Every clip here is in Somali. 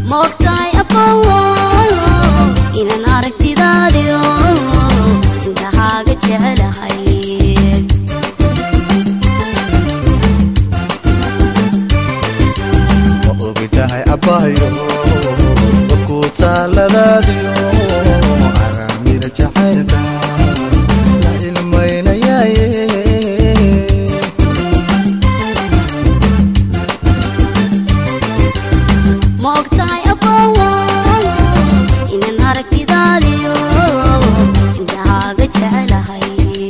moogtahay aqowo inaan aragtidaadiyo intahaaga jecelahay ma ogtahay abbahayo ku taaladaadiyo aramida jacaylka la ilmaynayaaye moogtahay aqowo inaan aragtidaadiyo intahaaga jecelahay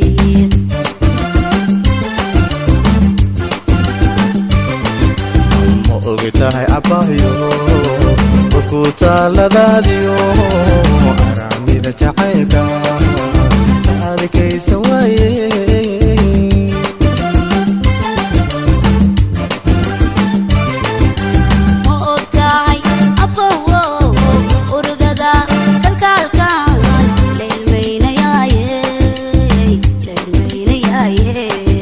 ma ogtahay abbahayo ku taaladaadiyo aramida jacaylka la adkaysa waaye ma ogtahay aqowo urugada kalkaalkan la ilmaynayaaye la ilmaynayaaye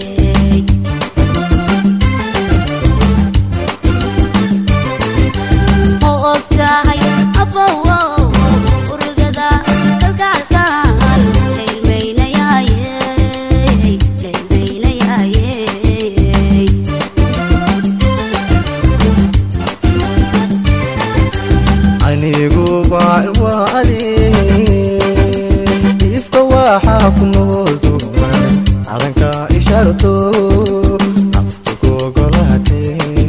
ma ogtahay aqowo urugada kalkaalkan la ilmaynayaaye la ilmaynayaaye anigu baalwaadi ifka waxaa ku nool duman cadanka isharto naftu kogolate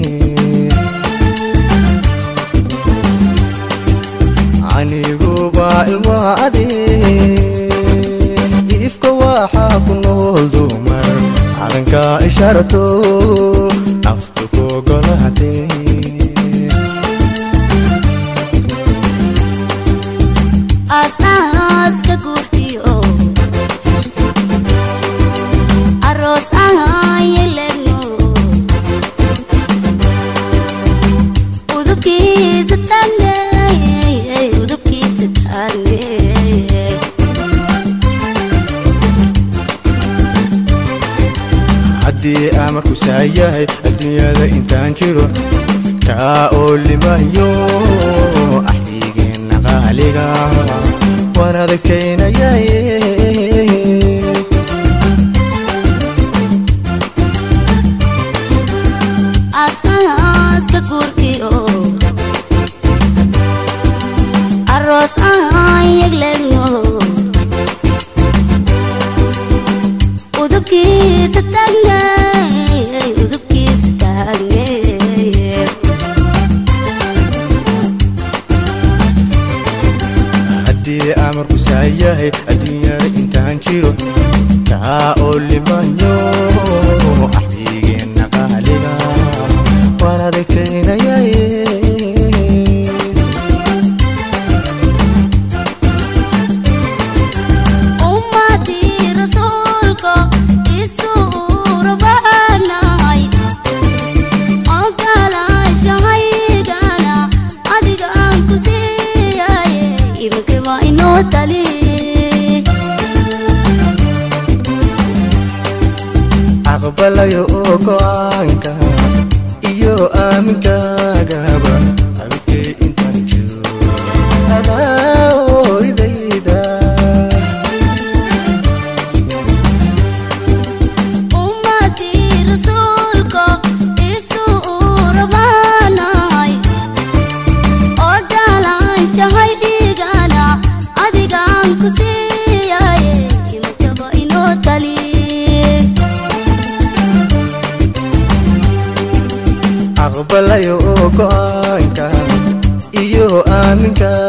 anigu baalwaadi ifka waxaa ku nool duman cadanka isharto naftu kogolate aasaaska guurtiyo aroos aan yeelano udubkiisa taane udubkiisa taane haddii amarku saayahay adduunyada intaan jiro kaa oo limayo axdigeenna qaaliga waan adkaynayaye aasaaska guurtiyo aroos aan yeelano udubkiisa taane udubkiisa taane haddii amarku saayahay adduunyada intaan jiro kaa oo limayo axdigeenna qaaliga waan adkaynayaye ummadii rasuulka isuura baanahay ogolaashahaygana adigaan ku siiyaye iminkaba inoo tali aqbalayo oo go'aanka iyo aaminkaagaba abidkay intaan jiro adaa ooridayda ummadii rasuulka isuura baanahay ogolaanshahaygana adigaan ku siiyaye iminkaba inoo tali aqbalayo oo go'aanka iyo aaminka